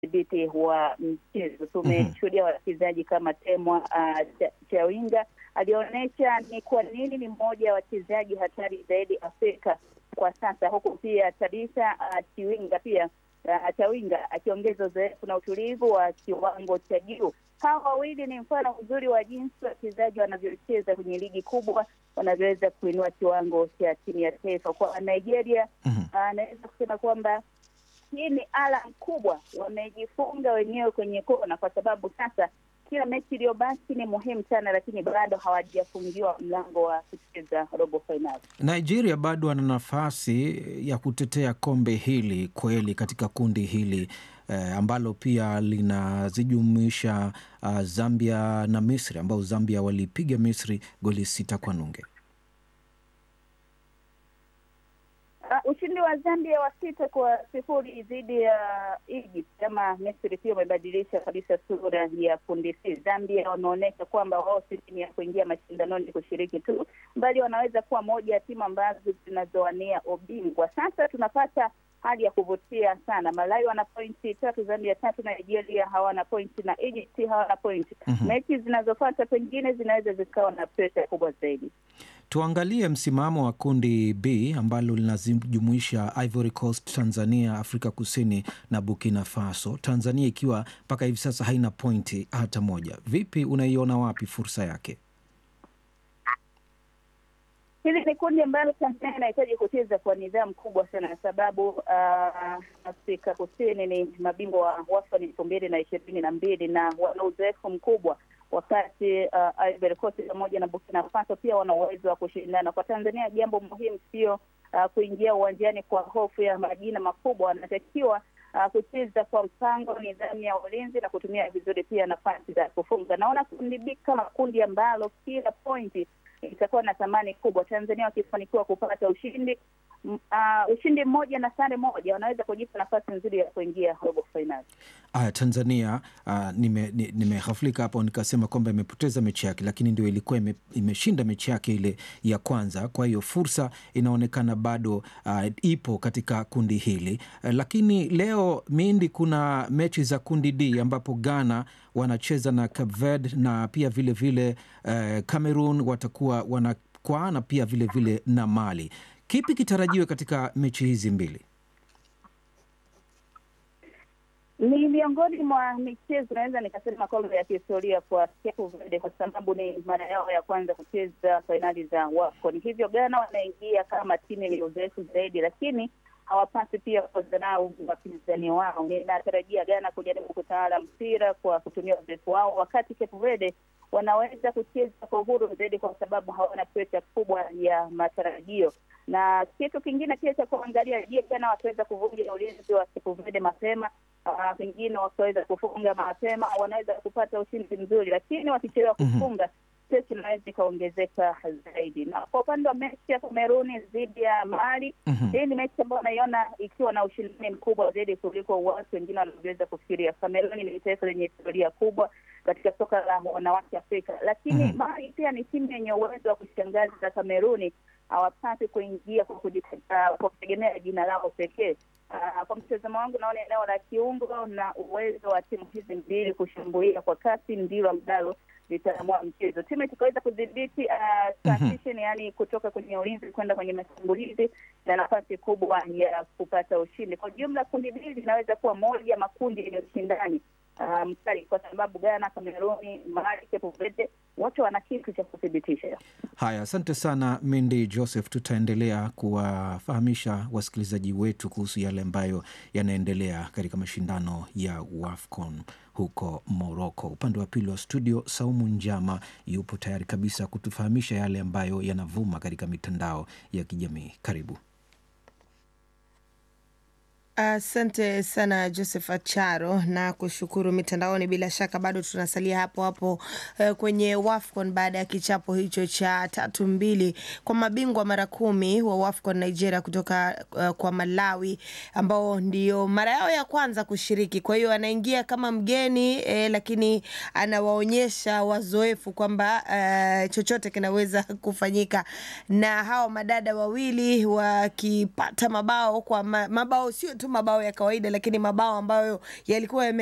udhibiti wa mchezo. Tumeshuhudia wachezaji kama Temwa uh, Chawinga alionyesha ni kwa nini ni mmoja wa wachezaji hatari zaidi Afrika kwa sasa, huku pia Tabitha uh, Chiwinga pia uh, Chawinga akiongeza uzoefu na utulivu wa kiwango cha juu. Hawa wawili ni mfano mzuri wa jinsi wachezaji wanavyocheza kwenye ligi kubwa, wanavyoweza kuinua kiwango cha timu ya taifa. Kwa Nigeria anaweza uh, kusema kwamba hii ni alam kubwa, wamejifunga wenyewe kwenye kona, kwa sababu sasa kila mechi iliyobaki ni muhimu sana, lakini bado hawajafungiwa mlango wa kucheza robo fainali. Nigeria bado ana nafasi ya kutetea kombe hili kweli katika kundi hili eh, ambalo pia linazijumuisha uh, Zambia na Misri, ambao Zambia walipiga Misri goli sita kwa nunge. Uh, ushindi wa Zambia wa sita kwa sifuri dhidi ya uh, Egypt ama Misri pia umebadilisha kabisa sura ya kundi C. Zambia wameonyesha kwamba wao si timu ya kuingia mashindanoni kushiriki tu, bali wanaweza kuwa moja ya timu ambazo zinazowania ubingwa. Sasa tunapata hali ya kuvutia sana. Malawi wana pointi tatu, Zambia tatu, Nigeria hawana pointi na Egypt hawana pointi. mm -hmm. Mechi zinazofuata pengine zinaweza zikawa na presha kubwa zaidi. Tuangalie msimamo wa kundi B ambalo linajumuisha Ivory Coast, Tanzania, Afrika Kusini na Burkina Faso. Tanzania ikiwa mpaka hivi sasa haina pointi hata moja. Vipi, unaiona wapi fursa yake? Hili ni kundi ambalo Tanzania inahitaji kucheza kwa nidhamu kubwa sana, kwa sababu uh, Afrika Kusini ni mabingwa wa WAFCON elfu mbili na ishirini na mbili na wana uzoefu mkubwa wakati uh, Ivory Coast pamoja na Burkina Faso pia wana uwezo wa kushindana. Kwa Tanzania, jambo muhimu sio uh, kuingia uwanjani kwa hofu ya majina makubwa. Wanatakiwa uh, kucheza kwa mpango, nidhamu ya ulinzi na kutumia vizuri pia nafasi za kufunga. Naona kundi B kama kundi ambalo kila pointi itakuwa na thamani kubwa. Tanzania wakifanikiwa kupata ushindi uh, ushindi mmoja na sare moja, wanaweza kujipa nafasi nzuri ya kuingia robo fainali. Aya, Tanzania uh, nimehafulika nime hapo nikasema kwamba imepoteza mechi yake, lakini ndio ilikuwa ime, imeshinda mechi yake ile ya kwanza. Kwa hiyo fursa inaonekana bado uh, ipo katika kundi hili uh, lakini leo Mindi, kuna mechi za kundi D ambapo Ghana wanacheza na Cape Verde na pia vilevile vile, uh, Cameroon watakuwa wanakwaana pia vilevile vile na Mali. Kipi kitarajiwe katika mechi hizi mbili? Ni miongoni mwa michezo naweza nikasema kwamba ya kihistoria kwa Cape Verde kwa sababu ni mara yao ya kwanza kucheza fainali za WAFCON. Hivyo Ghana wanaingia kama timu yenye uzoefu zaidi, lakini hawapasi pia kudharau wapinzani wao. Ninatarajia Ghana kujaribu kutawala mpira kwa kutumia uzoefu wao, wakati Cape Verde wanaweza kucheza kwa uhuru zaidi kwa sababu hawana presha kubwa ya matarajio. Na kitu kingine pia cha kuangalia, je, Ghana wataweza kuvunja ulinzi wa Cape Verde mapema pengine uh, wakaweza kufunga mapema, wanaweza kupata ushindi mzuri, lakini wakichelewa kufunga stress inaweza ikaongezeka zaidi. Na kwa upande wa mechi ya Kameruni dhidi ya Mali, hii mm -hmm. ni mechi ambayo naiona ikiwa na ushindani mkubwa zaidi kuliko watu wengine wanavyoweza kufikiria. Kameruni ni taifa lenye historia kubwa katika soka la wanawake Afrika, lakini mm -hmm. Mali pia ni timu yenye uwezo wa kushangaza. Kameruni hawapasi kuingia kwa kutegemea jina lao pekee. Uh, kwa mtazamo wangu naona eneo la kiungo na uwezo wa timu hizi mbili kushambulia kwa kasi ndilo ambalo litaamua mchezo. Timu itakaweza kudhibiti uh, transition, mm -hmm. yani kutoka kwenye ulinzi kwenda kwenye mashambulizi na nafasi kubwa ya kupata ushindi. Kwa jumla, kundi hili linaweza kuwa moja ya makundi yenye ushindani mkali um, kwa sababu Ghana, Kameruni, Mali, Cape Verde wote wana kitu cha kuthibitisha. Haya, asante sana Mindi Joseph. Tutaendelea kuwafahamisha wasikilizaji wetu kuhusu yale ambayo yanaendelea katika mashindano ya WAFCON huko Morocco. Upande wa pili wa studio, Saumu Njama yupo tayari kabisa kutufahamisha yale ambayo yanavuma katika mitandao ya kijamii. Karibu. Asante uh, sana Joseph Acharo na kushukuru mitandaoni. Bila shaka bado tunasalia hapo hapo uh, kwenye WAFCON baada ya kichapo hicho cha tatu mbili kwa mabingwa mara kumi wa WAFCON Nigeria kutoka uh, kwa Malawi ambao ndio mara yao ya kwanza kushiriki. Kwa hiyo anaingia kama mgeni eh, lakini anawaonyesha wazoefu kwamba uh, chochote kinaweza kufanyika, na hawa madada wawili wakipata mabao kwa ma, mabao sio tu mabao ya kawaida, lakini mabao ambayo yalikuwa yame